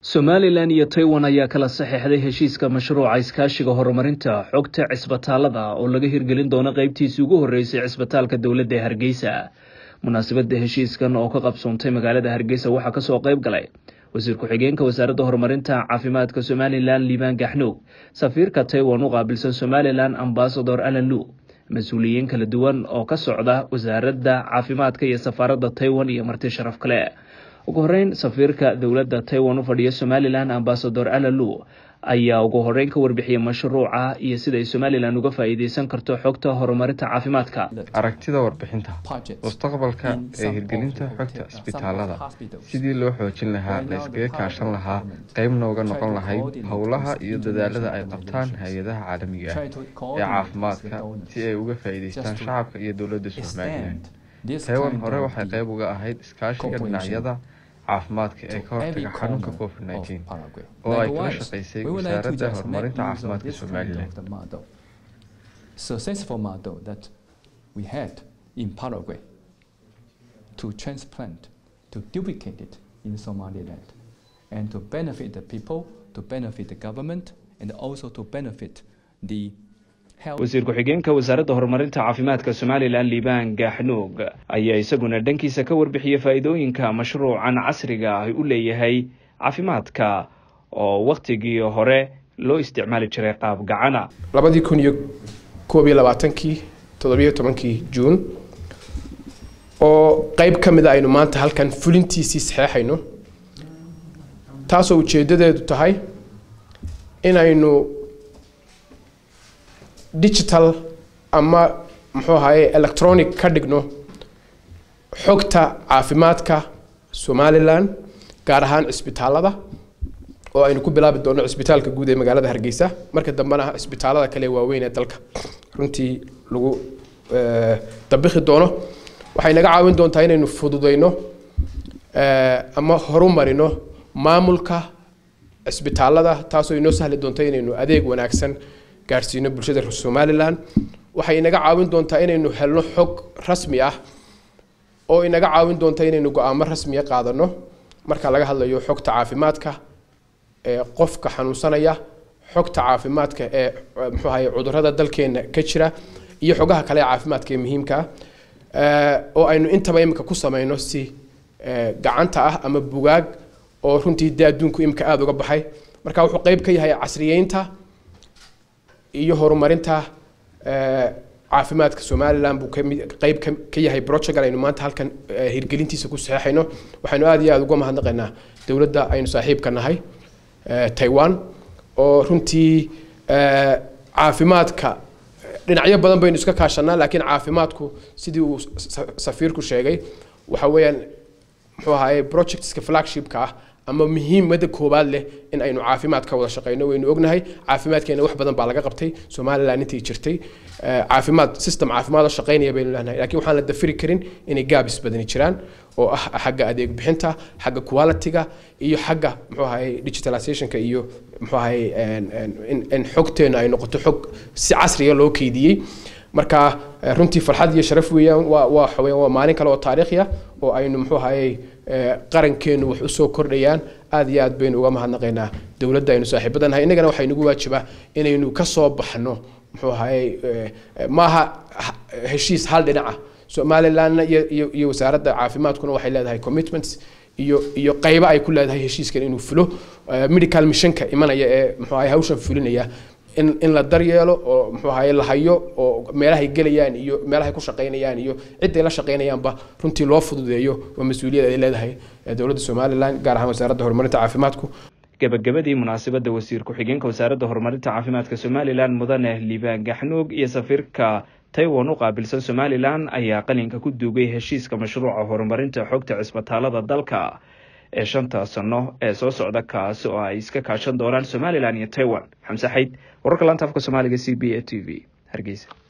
somalilan iyo taiwan ayaa kala saxeixday heshiiska mashruuca iskaashiga horumarinta xogta cisbitaalada oo laga hirgelin doono qeybtiisii ugu horreysay cisbitaalka dowladda ee hargeysa munaasabadda heshiiskan oo ka qabsoontay magaalada hargeysa waxaa kasoo qeyb galay wasiir ku-xigeenka wasaaradda horumarinta caafimaadka somalilan liibaan gaxnuug safiirka taiwan u qaabilsan somalilan ambasador alan lu mas-uuliyiin kala duwan oo ka socda wasaaradda caafimaadka iyo safaaradda taiwan iyo marti sharaf kale ugu horeyn safiirka dowladda taiwan u fadhiya somalilan ambasador alalu ayaa ugu horeyn ka warbixiyay mashruuca iyo sida ay somalilan uga faa-iideysan karto xogta horumarinta caafimaadka aragtida warbixinta mustaqbalka ee hirgelinta xogta isbitaalada sidii loo xoojin lahaa la iskaga kaashan lahaa qeybna uga noqon lahayd howlaha iyo dadaalada ay qabtaan hay-adaha caalamiga ah ee caafimaadka si ay uga faa-iideystaan shacabka iyo dowladda somalilan taiwan hore waxay qeyb uga ahayd iskaashiga dhinacyada caafimaadka ee ka hortaga xanuunka covid nteen oo ay kala shaqeysay wasaaradda horumarinta caafimaadka somalilan successful model that we had in Paraguay to transplant, to duplicate it in Somaliland, and to benefit the people, to benefit the government, and also to benefit the wasiir ku-xigeenka wasaaradda horumarinta caafimaadka somalilan liibaan gaaxnuug ayaa isaguna dhankiisa ka warbixiyey faa-iidooyinka mashruucan casriga ah u leeyahay caafimaadka oo wakhtigii hore loo isticmaali jiray qaab gacana labadii kun iyo koob iyo labaatankii toddobiyo tobankii juun oo qeyb ka mid a aynu maanta halkan fulintiisii saxeexayno taasoo ujeedadeedu tahay inaynu digital ama muxuu ahaye electronic ka dhigno xogta caafimaadka somalilan gaar ahaan cisbitaalada oo aynu ku bilaabi doono cisbitaalka guud ee magaalada hargeysa marka dambena cisbitaalada kale waaweyn ee dalka runtii lagu dabikhi doono waxay naga caawin doontaa inaynu fududeyno ama horumarino maamulka cisbitaalada taasoo inoo sahli doonta inaynu adeeg wanaagsan gaarsiino bulshada somalilan waxay inaga caawin doontaa inaynu helno xog rasmi ah oo inaga caawin doonta inaynu go-aamo rasmiya qaadano marka laga hadlayo xogta caafimaadka ee qofka xanuunsanaya xogta caafimaadka ee muxuu ahaye cudurada dalkeena ka jira iyo xogaha kale ee caafimaadka ee muhiimka ah oo aynu intaba imika ku sameyno si gacanta ah ama bugaag oo runtii dee adduunku imika aada uga baxay marka wuxuu qeyb ka yahay casriyeynta iyo horumarinta caafimaadka somalilan buu qeyb ka yahay brojegal aynu maanta halkan hirgelintiisa ku saxeexayno waxaynu aada iyo aada uga mahadnaqaynaa dowladda aynu saaxiibka nahay taiwan oo runtii caafimaadka dhinacyo badan baynu iska kaashanaa laakiin caafimaadku sidii uu safiirku sheegay waxa weeyaan muxuu ahaye projectska flagshipka ah ama muhiimada koobaad leh in aynu caafimaad ka wada shaqeyno waynu ognahay caafimaadkeena wax badan baa laga qabtay somalilan intii jirtay caafimaad system caafimaad oo shaqeynaya baynu lehnahay laakiin waxaan la dafiri karin inay gaabis badani jiraan oo ah xagga adeeg bixinta xagga qualityga iyo xagga muxuu ahaye digitalizationka iyo muxuu ahaye in xogteena ay noqoto xog si casriya loo keydiyey marka runtii farxad iyo sharaf weeyaan waa waa xawayaan waa maalin kale oo taariikhi ah oo aynu muxuu ahaye qarankeenu wax usoo kordhayaan aada iyo aad baynu uga mahadnaqaynaa dowladda aynu saaxiibada nahay innagana waxaa inagu waajibaa inaynu kasoo baxno muxuu ahaye maaha heshiis hal dhinaca somalilandna iyo iyo iyo wasaaradda caafimaadkuna waxay leedahay commitments iyo iyo qaybo ay ku leedahay heshiiskan inuu fulo medical missionka imanaya ee muxuu ahaye hawshan fulinaya in in la daryeelo oo muxuu ahaye la hayo oo meelahay gelayaan iyo meelahay ku shaqaynayaan iyo ciday la shaqaynayaanba runtii loo fududeeyo waa mas-uuliyad ay leedahay dowladda somalilan gaar ahaan wasaaradda horumarinta caafimaadku gabagabadii munaasabadda wasiir ku-xigeenka wasaaradda horumarinta caafimaadka somalilan mudane liibaan gaxnuug iyo safiirka taiwan u qaabilsan somalilan ayaa qalinka ku duugay heshiiska mashruuca horumarinta xogta cisbitaalada dalka ee shanta sano ee soo socda kaasi oo ay iska kaashan doonaan somalilan iyo taiwan xamse xayd wararka laanta afka soomaaliga c b a t v hargeysa